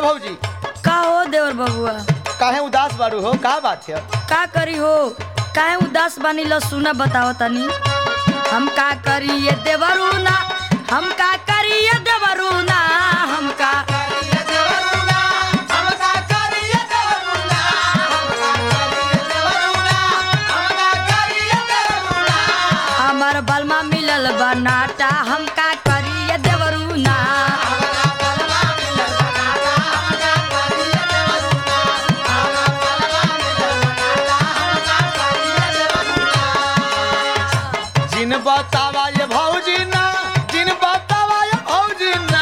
भौजी का हो देवर बबुआ काहे उदास बारू हो का बात है का करी हो काहे उदास बानी ल सुना बताओ तनी हम का करी ये देवरुना हम का करी ये देवरुना हम का हमर बलमा मिलल बनाटा हम का करी ये देवरुना जिन बतावा ये भौजी ना जिन बतावा ये भौजी ना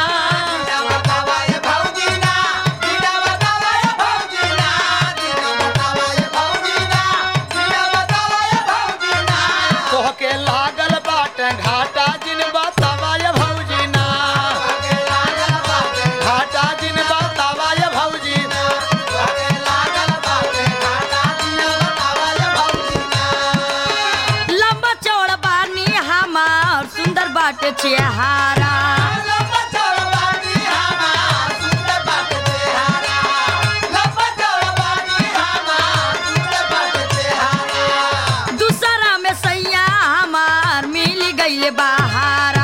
तोहके लागल बाट घाटा जिन बतावा ये भौजी ना घाटा जिन बतावा ये भौजी लंबा चौड़ा बानी हमार सुंदर बाटे चेहारा दूसरा में सैया हमार मिल गईले बहारा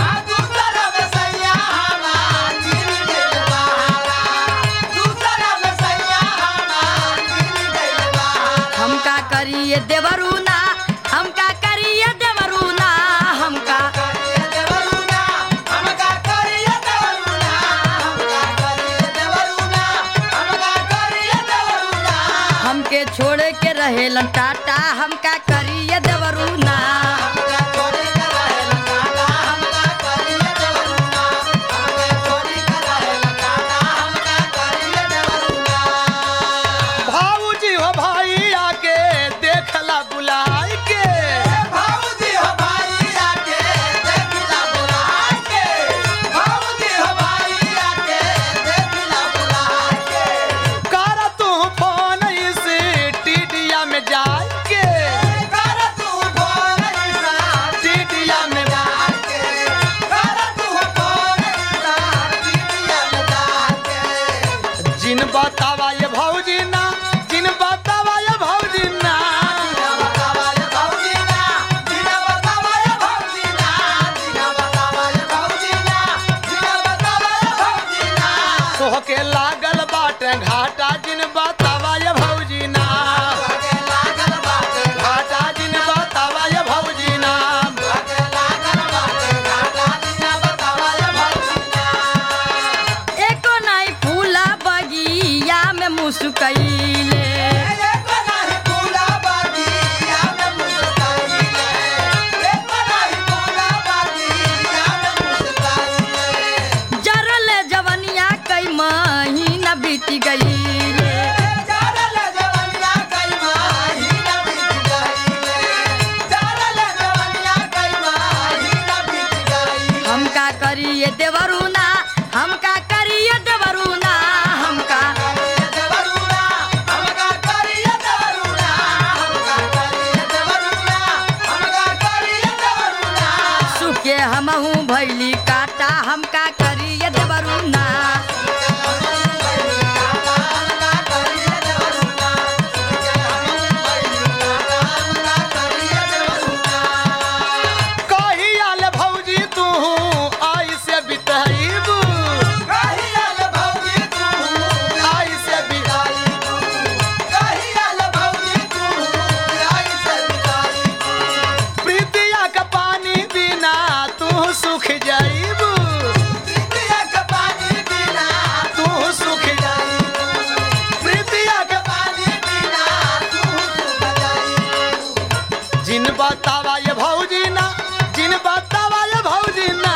हम का करिए देवरुना हम का करिए देवरुना हम का हमके छोड़ के रहेलन टाटा हम का करिए देवरुना भाऊजी हो भाई आके देखला बुलाई के कर तू फोन इस टीडिया में जाए के टीडिया में जिन बतावा ये भौजी ना जिन बतावा ये भौजी ना तोहके लागल बाटे घाटा जिन बतावा ये भौजी ना घाटा जिन बतावा ये भौजी ना एको नाई फूला बगिया में मुस्कैले जरल जवनिया कई महीना बीत गईले हम का करिए देवरुना हम का करिए देवरुना हम का सुखे हमहू भैली काटा हम का करिए देवरुना कहियाल भौजी तू आई से बितईबू आई से बितईबू प्रीतिया का पानी बिना तू सुख जाईबू तू सुख जाईबू प्रीतिया का जिन बतावा ये भौजी ना जिन बतावा ये भौजी ना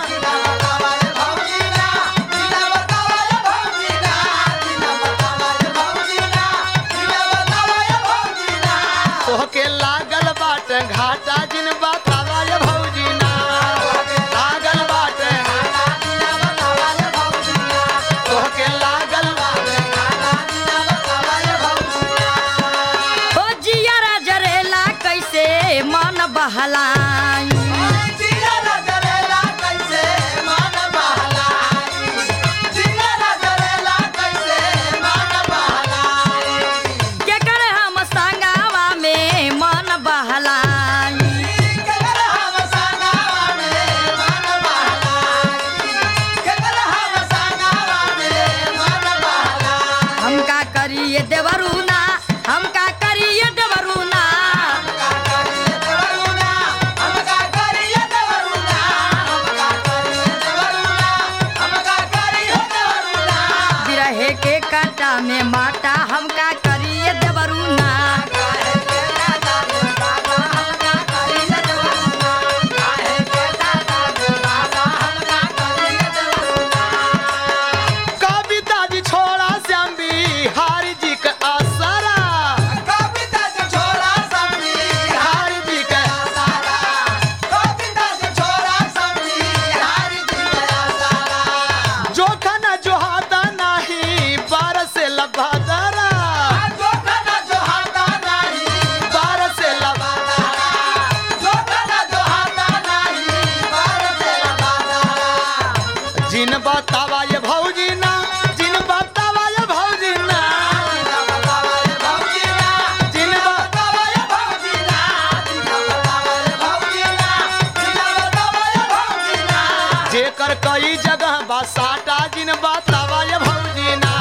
तोहके लागल बाट घाटा जिन बतावा ये भौजी ना लागल बाट तोहके लागल ओ जियारा जरेला कैसे मन बहलाई कैसे मन बहलाई बतावा ये भौजी ना जिन बतावा ये भौजी ना जिन बतावा ये भौजी ना जेकर कई जगह बा साटा जिन बतावा ये भौजी ना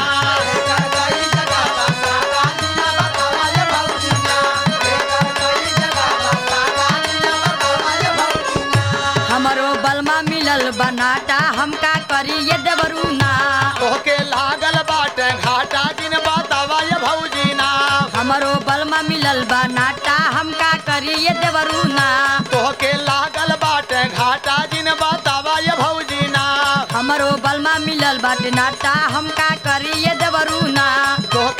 हमरो बलमा मिलल बनाटा हम का करी ये देवरू ना तोहके लागल बाटे घाटा जिन बतावा ये भौजी ना हमरो बलमा मिलल बनाटा हम का करी ये देवरू ना तोहके लागल बाटे घाटा जिन बतावा ये भौजी ना हमरो बलमा मिलल बाटे नाटा हम का करी ये देवरू ना तोहके